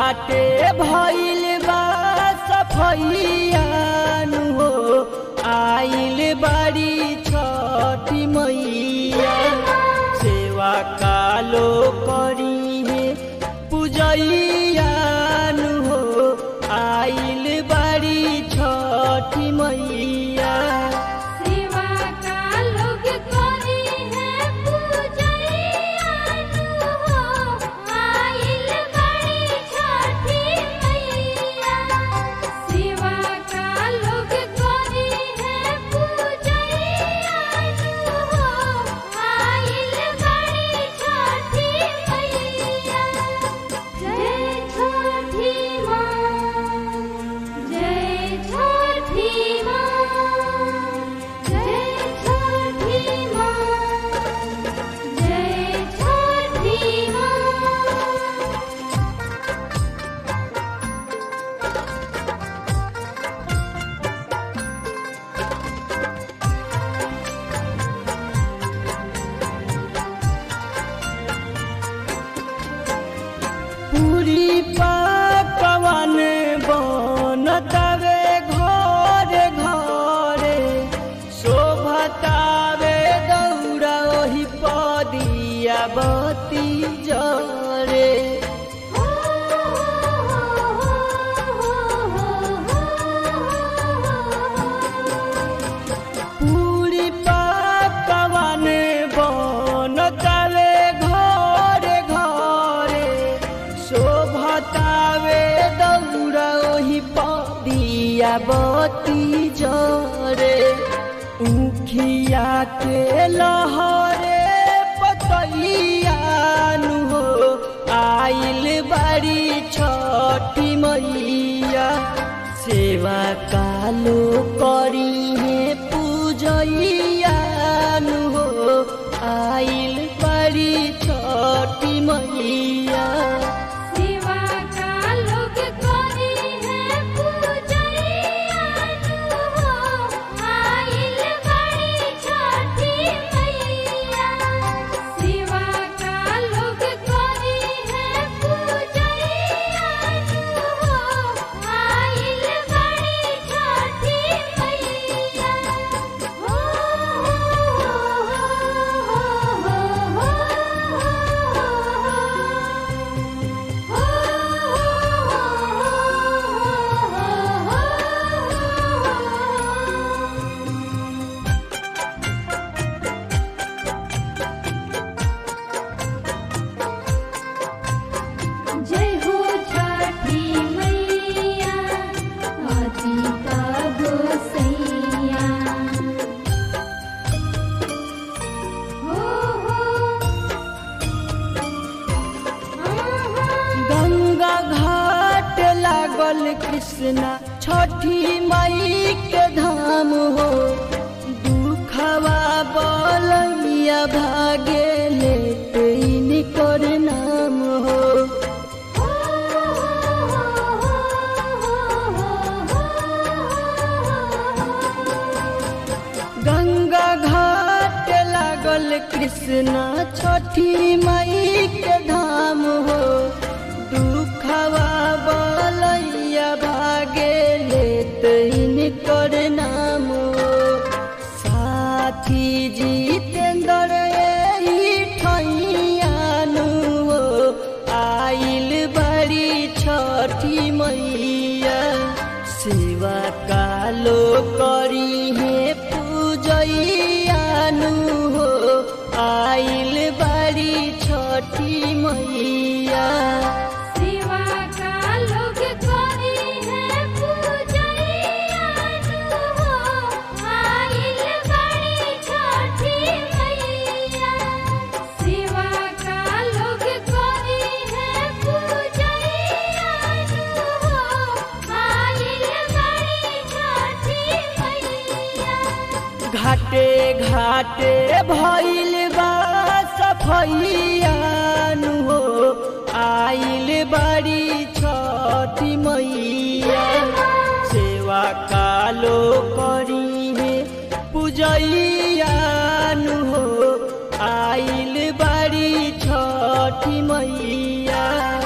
घाटे भइल बा सफैयानु हो आइल बाड़ी छठी मैया सेवा कालो करी हे पूजैयानु हो आइल बाड़ी छठी मैया सेवा का लोग करी है पूजैयानु हो आइल बड़ी छठी मैया सेवा का लोग करी है पूजैयानु हो आइल बड़ी छठी मैया जय छठी माँ जय छठी माँ जय छठी माँ जय छठी माँ पूरी पकवान बनतावे घरे घरे शोभतावे दौड़ा ओही पदिया बती जरे पूरी पकवान बनतावे घरे घरे शोभतावे दौड़ा ओही पदिया बती जरे उखिया के लहरे पतैयानु हो आइल बाड़ी छठी मैया सेवा कालो करी हे पूजैयानु हो आइल बाड़ी छठी मैया सेवा का लोग करी है पूजैयानु हो आइल बड़ी छठी मैया सेवा का लोग करी है पूजैयानु हो आइल बड़ी छठी मैया हो जय हो छठी मैया अतिका गोसैया हो हो गंगा घाट लागल कृष्णा छठी मई के धाम हो दुखवा बलैया भागे लेते निकर नाम हो गंगा घाट लागल कृष्णा छठी मई के धाम हो दुखवा बलैया भागे लेते निकर नाम हो साथी जितेंद्र एही ठैयानु हो आइल बड़ी छठी मैया सेवा कालो करी हे पूजैयानु हो आइल बड़ी छठी मैया सेवा का लोग करी है पूजैयानु हो आइल बड़ी छठी मैया सेवा का लोग करी है पूजैयानु हो आइल बड़ी छठी मैया घाटे घाटे भइल बा सफैयानु हो आइल बड़ी छठी मैया सेवा कालो करी हे पूजैयानु हो आइल बड़ी छठी मैया